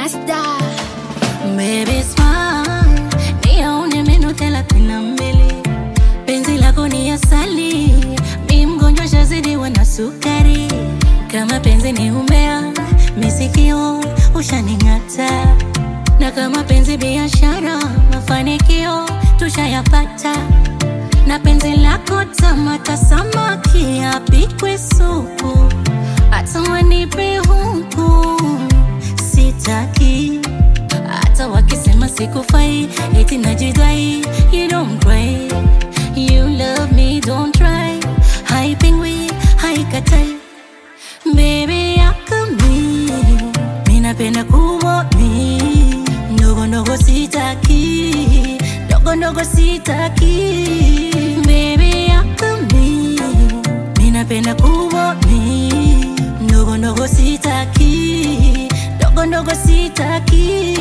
Rasta Baby smile, niyaone meno thelathini na mbili. Penzi lako ni asali, mi mgonjwa shazidiwa na sukari. Kama penzi ni umbea, misikio ushaning'ata, na kama penzi biashara, mafanikio tushayapata. Na penzi lako tamata samaki apikwe supu, hata wanipe huku sitaki hata wakisema sikufai eti najidai you don't cry you love me don't try haipingwi haikatai baby yakami minapenda kubwa mi ndogo ndogo sitaki ndogo ndogo sitaki baby yakami minapenda kubwa mi ndogo ndogo sitaki ndogo ndogo sitaki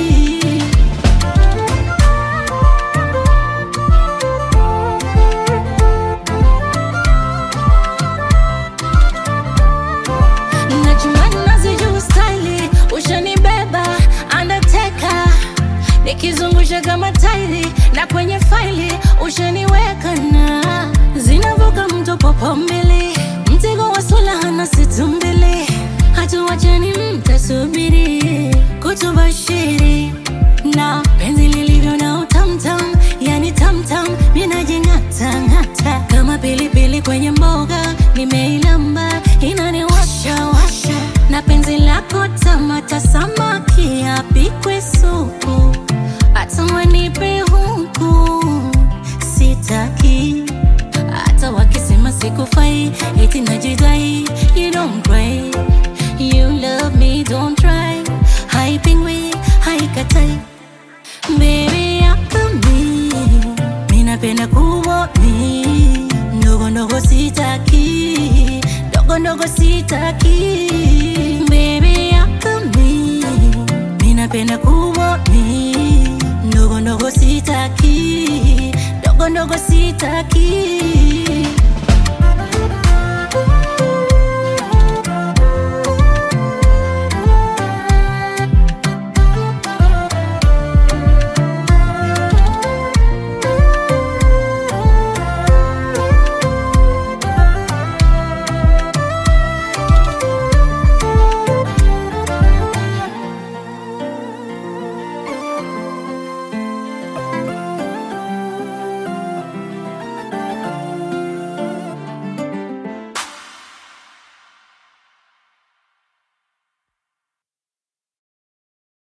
Najuani nazijua staili, ushanibeba undertaker, nikizungusha kama tairi na kwenye faili ushaniweka na zinavuka mto popo mbili, mtego wa sula na situ mbili, hatuwachani mtasubiri kutubashiri na penzi lilivyo na utamtam, yani tamtam, minajing'ata ng'ata kama pilipili kwenye mboga, nimeilamba inaniwasha washa, na penzi lako tamata samaki apikwe supu, hata wanipe huku sitaki, hata wakisema sikufai eti najidai, you don't cry, you love me don't try, haipingwi haikatai Baby yakami Minapenda kubwa mi Ndogo ndogo sitaki Ndogo ndogo sitaki Baby yakami Minapenda kubwa mi Ndogo ndogo sitaki Ndogo ndogo sitaki